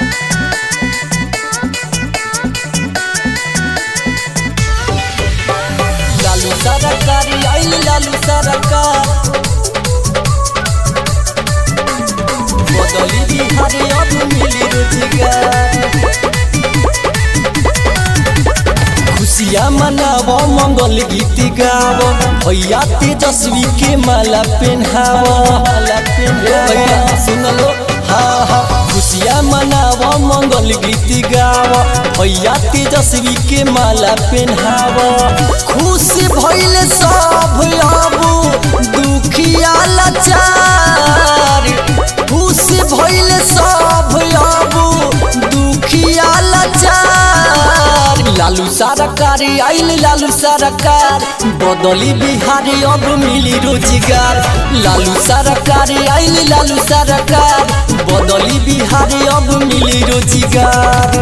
लालू सरकारी आइल लालू सरकार बदली बिहारी अब मिली रोजगार खुशियाँ मनाव मंगल गीत गाव भैया तेजस्वी के माला पहनाव माला भैया सुन लो हाँ हाँ खुशियाँ मनाव मंगल गीत गाव भैया तेजस्वी के माला पहनाव खुश भइल सब अब दुखिया लाचार खुश भइल सब अब दुखिया लाचार लालू सरकार आइल लालू सरकार बदली बिहारी अब मिली रोजगार लालू सरकार आइल लालू सरकार बदली बिहारी अब मिली रोजगार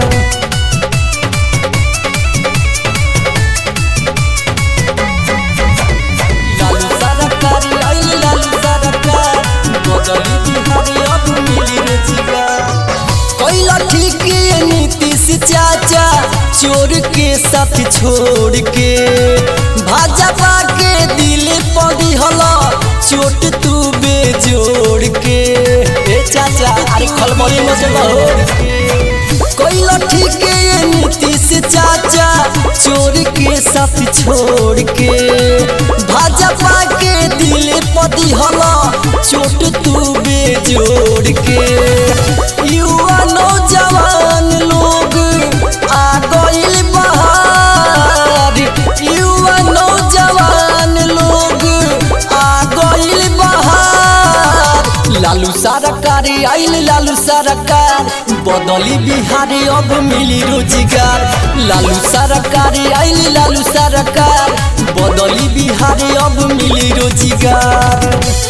लालू सरकार आइल लालू सरकार बदली बिहारी अब मिली रोजगार कैला ठीक ये नीतीश चाचा चोर के साथ छोड़ के भाजपा के दिल पड़ी हला चोट तू बेजोड़ के ए चाचा अरे खलबली में से बहोड़ के कैला ठीक ये नीतीश चाचा चोर के साथ छोड़ के भाजपा के दिल पदी हला चोट तू बेजोड़ के युवा नौजवान लोग आ गइल बहार युवा नौजवान लोग आ गइल बहार लालू सरकार आइल लालू सरकार बदली बिहारी अब मिली रोजगार लालू सरकार आइल लालू सरकार बदली बिहारी अब मिली रोजगार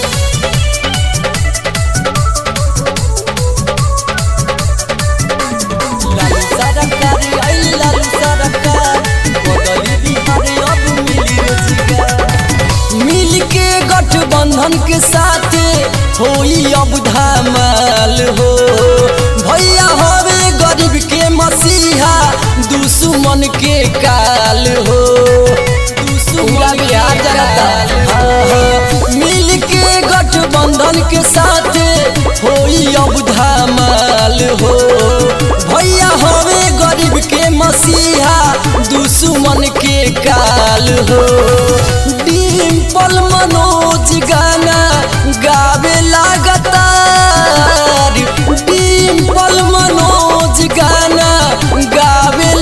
लालू सरकार आइल लालू सरकार बदली बिहारी अब मिली रोजगार मिल के गठबंधन के साथ होई अब धमाल हो भैया होवे गरीब के मसीहा दुश्मन के काल हो दुश्मन बिहार जनता हाँ, हाँ। मिल के गठबंधन के साथ होई अब धमाल हो भैया होवे गरीब के मसीहा दुश्मन के काल हो डिम्पल मनोज गाना गावे लगातार डिम्पल मनोज गाना गावे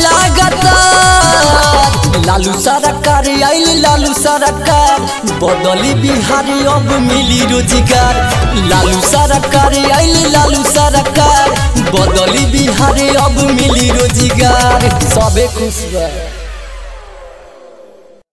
लगातार लालू सरकार आइल लालू सरकार बदली बिहारी अब मिली रोजगार लालू सरकार आइल लालू सरकार बदली बिहारी अब मिली रोजगार सबे खुश बा